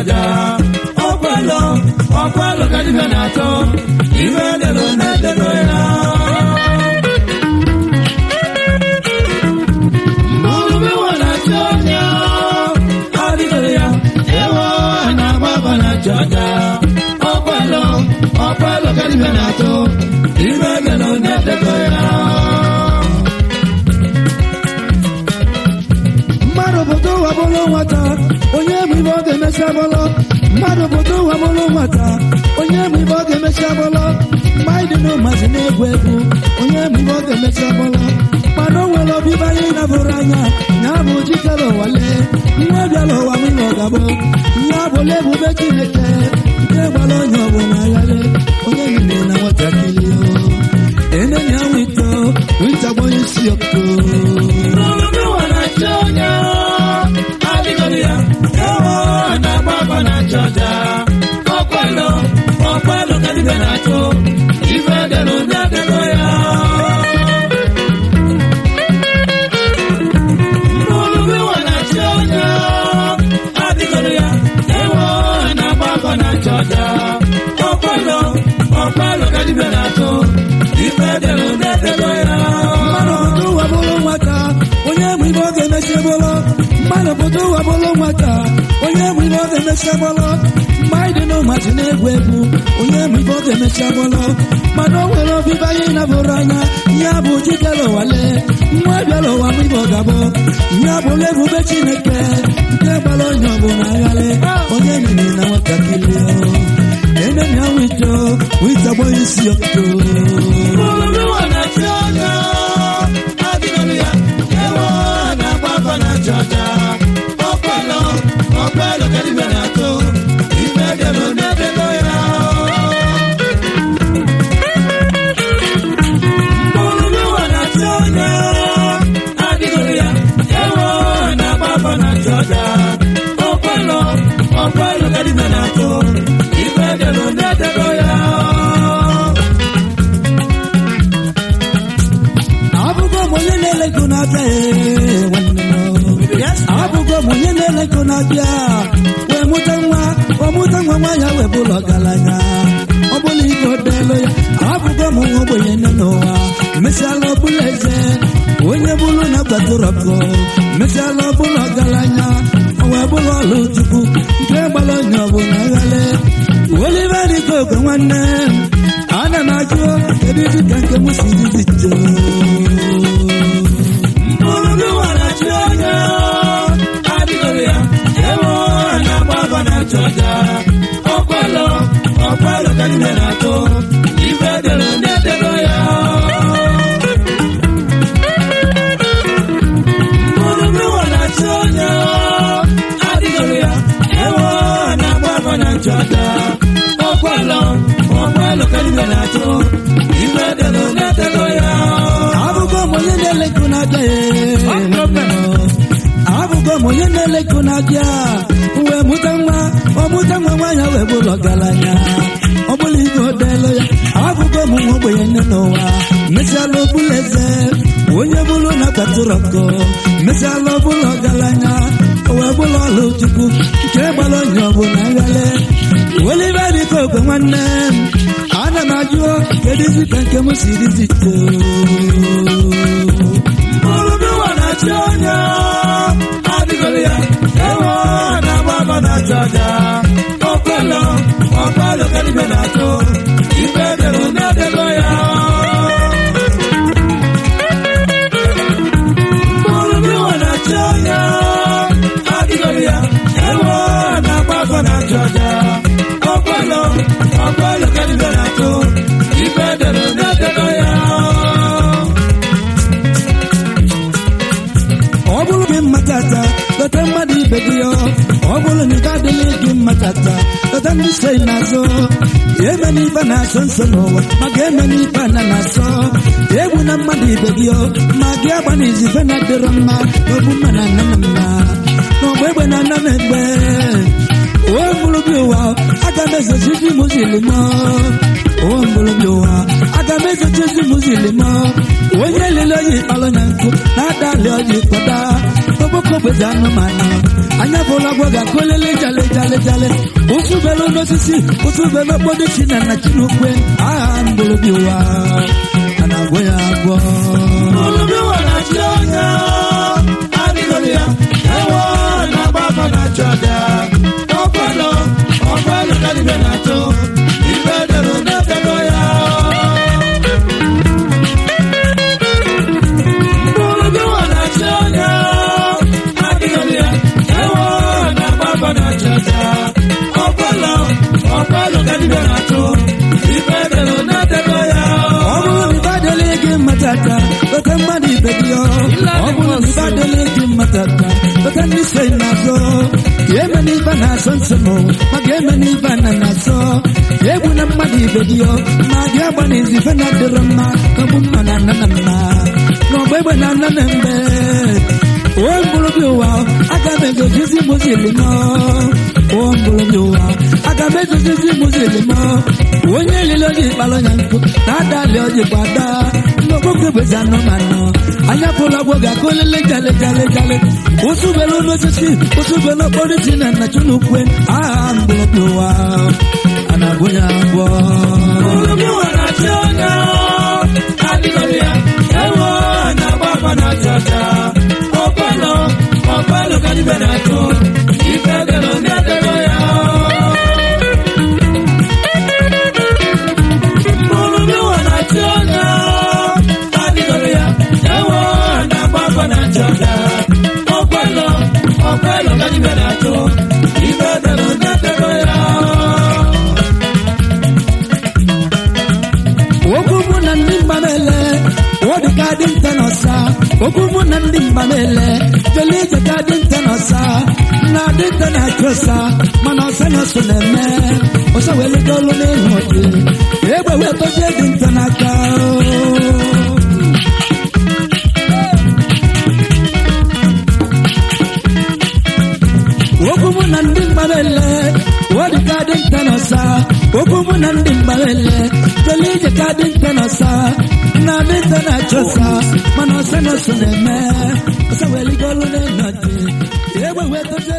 ọja ọkwalụ ọkwalụ ka dibịa na-atọ ife delo na-edego ya mgbe ụwa na-achọ ọnya adịgoro ya ewo na-agba agba na-achọ ọja ọkwalụ ọkwalụ ka dibịa na-atọ ife delo na-edego ya mmadụ pụta ụwa bụrụ nwata onye bụ ibe ọ ga-emechi agbọlọ mmadụ pụta ụwa bụrụ nwata onye bụ ibe ọ ga-emechi agbọlọ mgbe anyị dị n'ụmazị na-egwu egwu onye bụ ibe ọ ga-emechi agbọlọ mana o nwere ọbịba anyị nabụrụ anya ya bụ jikere ụwale nwa bịara ụwa m ịnọ gabụ ya bụla ebube chineke nke gbara onye ọbụla agharị onye niile na nwatakịrị o enenya nwito nwita gbanye isi ọkụ mmadụ pụta ụwa bụrụ nwata onye bụ ibe ọ ga-emechi bụrụ mmadụ pụta ụwa bụrụ nwata onye bụ ibe ọ ga-emechi bụrụ mgbe anyị dị n'ụmazị na-egwu egwu onye bụ ibe ọ ga-emechi bụrụ mana o nwere ọbịba anyị nabụrụ anya ya bụ jikere ụwale nwa bịara ụwa m ibe ọ ga-abụ ya bụla ebube chineke nke gbara onye ọbụla agharị onye nyere na nwatakịrị enenya wito wita gbanye isi ọkụ abụgo m onye na-elego na-abịa ee, nwanne m. abụgo m onye na-elego na-abịa wee mụta nwa ọmụta nwa nwa ya wee bụrụ ọgaranya ọ bụla ibe odelu ya abụgo m nwa ogbenye nne n'ụwa mesịala ọbụla eze onye bụrụ na gbadoro ọkụ mesịala ọbụla ọgaranya o wee bụrụ ọlụ chukwu nke gbara onye ọbụla ghale olive dịka ogwe nwanne m ana m ajụ kedu dịka nke m si dịzi joo abụgo m onye na-elego na-abịa abụgo m onye na-elego na-abịa wee mụta nwa ọmụta nwa nwa ya wee bụrụ ọgaranya ọ bụla ibe odelu ya abụgo m nwa ogbenye nne n'ụwa mesịala ọbụla eze onye bụrụ na kpatụrụ ọkụ mesịala ọbụla ọgaranya o wee bụrụ ọlụ chukwu nke gbara onye ọbụla nghale olive dịka ogwe nwanne m ana m ajụ kedu isi ka nke m siri zito ọ bụrụ gị mma tata lọta mmadụ ibe gị ọ ọ bụrụ na ị ga-adịla gị mma tata lọta ndị so n'azụ eme n'ife na-asọ nsọ n'ụwa ma ga-eme n'ife a na na-asọ egwu na mmadụ ibe gị ọ ma gị agba na izife na-adịrọ mma n'ogbu mma na nna m mma n'ọgba egbe na nna m egbe o mụrụ gị ụwa aga m ezochizi muzili m o mụrụ gị ụwa aga m ezochizi muzili m onye lele oyi kpalụ na nkụ na-ada ali oji kpọda okpoko gbezi anụmanụ anya bụla gwa ga-akụlele jale jale jale ụsụ belu n'osisi ụsụ belu okpodo chi na nna chinukwe agha mgbụrụbi ụwa a na-agwọ ya agwọ Olubi wara chi ọnya, adịghị ya, ewo na-agba afọ na-achụ aja. Ọkwelo, ọkwelo ka dibịa na-atụ, ibe dere na-etego ya. Olubi wara chi ọnya, adịghị ya, ewo na-agba afọ na-achụ aja. Ọkwelo, ọkwelo ka dibịa na-atụ, ibe dere na-etego ya. ọ bụrụ na ịbadele gị mmatata kpeta mmadụ ibe gị ọ ọ bụrụ na ịbadele gị mmatata kpeta ndị so na-azọ ka eme n'ibe na-asọ nsọ n'ụwa ma ga-eme n'ibe na na-asọ ka egwu na mmadụ ibe gị ọ ma gị agba na izife na dịrọ mma kagbu mma na nna na nna n'ọgba egbe na nna na mgbe o mgbụrụbi ụwa aga m egozizi mụzili m o mgbụrụbi ụwa aga m egozizi mụzili m onye lile oji kpalụ ya nkụ na-adali oji kwada n'okpokwe bụzi anụmanụ anya pụrụ ọgbọ ga-akụ lele jale jale jale ụsụbelu n'osisi ụsụbelu okporo ji na nna chunukwe aha mgbụrụbi ụwa a na-agwụ ya agwọ Olubi wara chi ọnya, adịghị ya, ewo na-agba afọ na-achụ aja. Ọkwelo, ọkwelo ka dibịa na-atụ, ife dere na-etego ya. Olubi wara chi ọnya, adịghị ya, ewo na-agba afọ na-achụ aja. Ọkwelo, ọkwelo ka dibịa na-atụ, ife dere na-etego ya. okwu mụ na ndị mgbamele ọ dị ka dị nta n'ọsa okwu mụ na ndị mgbamele jele ije ka dị nta n'ọsa na dị nta na-achụ ọsa mana ọsa na ọsọ na-eme ọsa wee leta olu n'ihu ọdị egbe wee tozie dị nta n'aka okwu mụ na ndị mgbamele ọ dị ka dị nta n'ọsa okwu mụ na ndị mgbamele jele ije ka dị nta n'ọsa na dị nta na-achụ ọsa mana ọsa na ọsọ na-eme ọsa wee leta olu n'ihu ọdị egbe wee tozie